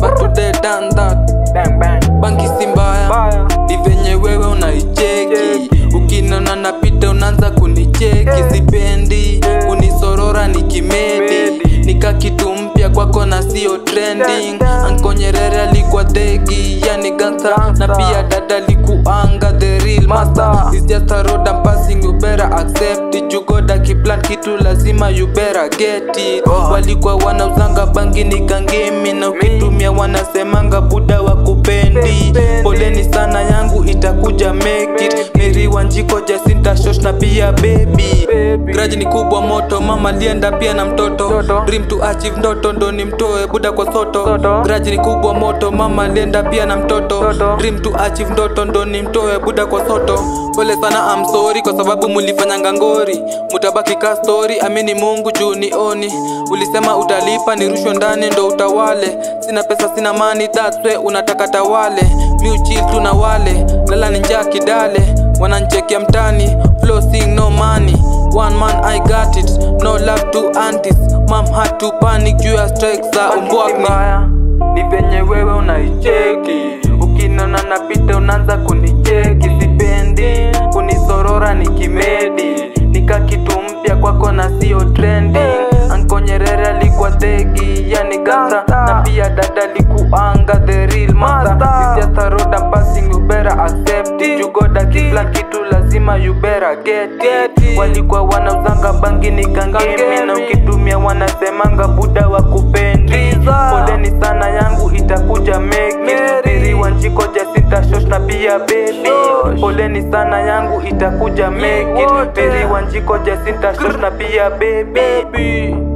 but today done that bang bang bangi si mbaya baya ni venye wewe unaicheki ukinona napita unaanza kunicheki sipendi kunisorora ni kimedi nika kitu mpya kwako na sio trending ankonyerere alikuwa dhegi yani gansa na pia dada likuanga the real master It's just a road I'm passing you better accept it you got a kiplan kitu lazima you better get it walikuwa wanauzanga bangi ni kangemi na ukitumia wanasemanga buda wa kupendi poleni sana yangu itakuja make it Mary Wanjiko Jacinta Shosh na pia baby Grudge ni kubwa moto mama lienda pia na mtoto Mtoto. Dream to achieve ndoto ndo ni mtoe buda kwa soto Soto. Grudge ni kubwa moto mama lienda pia na mtoto Mtoto. Dream to achieve ndoto ndo ni mtoe buda kwa soto Pole sana I'm sorry kwa sababu mulifanyanga ngori Mutabaki ka story amini Mungu juu nioni Ulisema utalipa nirushwe ndani ndo utawale Sina pesa sina mani that's why unataka tawale Mi uchill tu na wale lala ni njaa kidale Wananchekia mtani flow sing no money One man I got it no love to aunties Mom had to panic juu ya strikes za umbwakni mbaya ni venye wewe unaicheki ukinona napita unaanza kunicheki sipendi kunisorora ni kimedi nika kitu mpya kwako na sio trending ankonyerere alikuwa thegi yani gasa na pia dada likuanga the real master It's just a road I'm passing you better accept it you got a kiplan kitu lazima you better get it walikuwa wanauzanga bangi ni kangemi na ukitumia wanasemanga buda wa kupendi poleni sana yangu itakuja meki wanjiko jasita shosh na pia bebi poleni sana yangu itakuja meki wanjiko jasita shosh na pia bebi